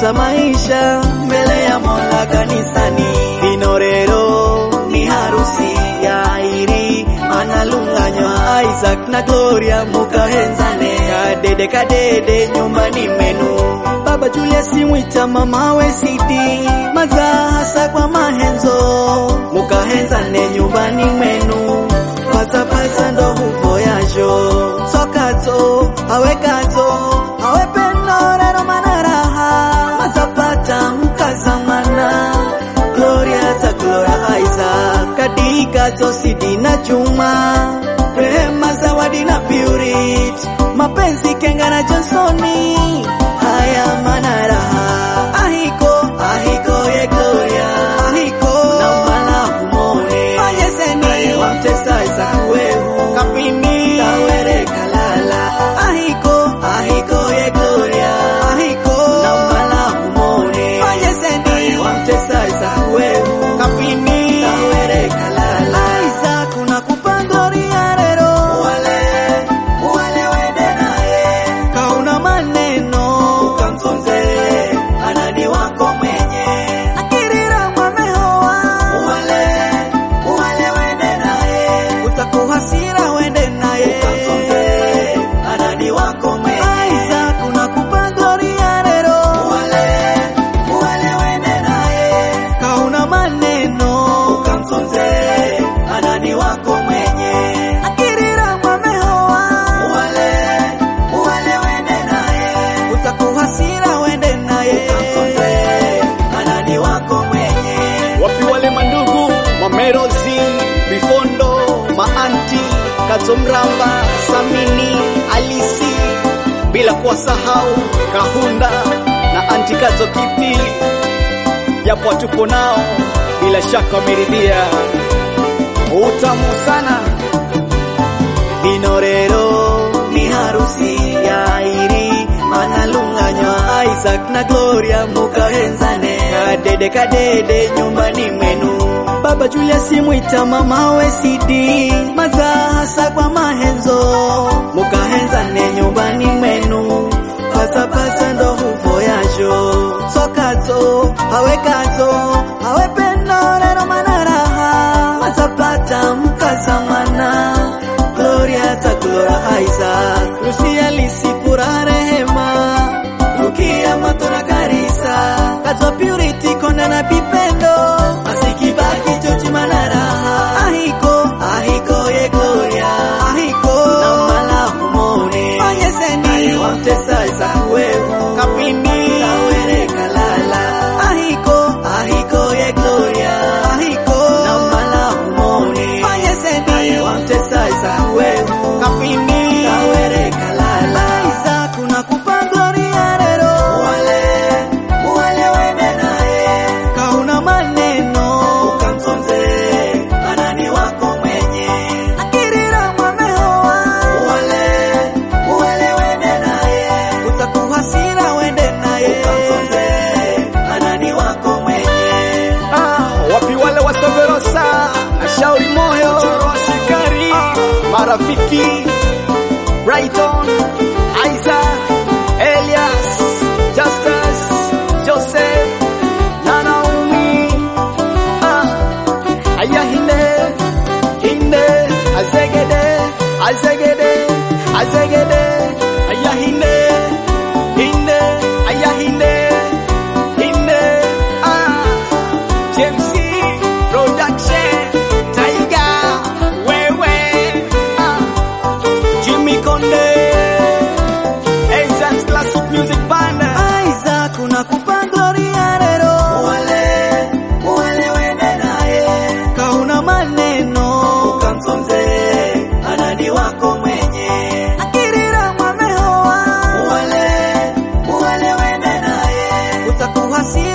za maisha mbele ya Mola kanisani. Inorero ni harusi ya Airi analunganywa Isaac na Gloria mukahenzane kadede kadede nyumbani menu Baba Julius mwita mama we sidi maza hasa kwa mahenzo mukahenzane nyumbani mwenu patapata ndo huvo yajo sokazo awekazo awepenorero manaraha matapata mkazamana Gloria za Gloria Isaac kadika tosidi na chuma rehema zawadi na Purity mapenzi Kenga na Johnsoni haya manaraha ahiko ahiko ye Gloria ahiko na mala humone fanyeseni wamtesa Isaac wehu kapini tawere kalala ahiko ahiko ye Gloria ahiko na mala humone fanyeseni wamtesa Isaac wehu kapini tawere kalala Isaac unakupa gloria rero wale wale wende naye kauna maneno ukamsonze anani wako mwenye akirira mwamehoa wale wale wende naye utakuhasira wende naye ukamsonze anani wako mwenye Isaac unakupa gloria rero wale wale wende naye kauna maneno ukamsonze anani wako mwenye akirira mwamehoa wale wale wende naye utakuhasira wende naye ukamsonze anani wako mwenye wapi wale mandugu mamerozi bifondo maanti kazomramba samini alisi bila kuwasahau kahunda na anti kazo kipili japo tupo nao bila shaka wameridhia utamu sana Inorero ni harusi ya Airi analunganywa Isaac na Gloria mukahenzane kadede kadede nyumbani mwenu Baba Julius mwita mama we sidi maza hasa kwa mahenzo mukahenzane nyumbani mwenu pasapasa ndo huvo yajo sokazo awekazo awepenorero manaraha mazapata mkazamana Gloria za Gloria Isaac Lucia lisipura rehema Rukia matona karisa Kazo purity konda na bipendo Asikibaki chochi manaraha Ahiko, ahiko ye Gloria Ahiko, na mala humone Fanyeseni, wamtesa Isaac wehu Kapini, tawere kalala Ahiko, ahiko ye Gloria Ahiko, na mala humone Fanyeseni, wamtesa Isaac wehu Kapini, tawere kalala Isaac unakupa gloria rero Wale, wale wende naye Kauna maneno Ukamsonze, anani wako mwenye Akirira mwamehoa Wale, wale wende naye Utakuhasira wende naye Ukamsonze, anani wako mwenye ah, wapi wale wasoverosa na shauri moyo askari marafiki Brighton Isaac Elias Justus Joseph na Naomi ah, aya hinde hinde azegede azegede azegede aya hinde hinde aya hinde hinde ah James Production Tiger wewe ah Jimmy Konde Essence Classic Music Band Isaac unakupa gloria rero wale wale wende naye kauna maneno ukamsonze anani wako mwenye akirira mwamehoa wale wale wende naye utakuhasi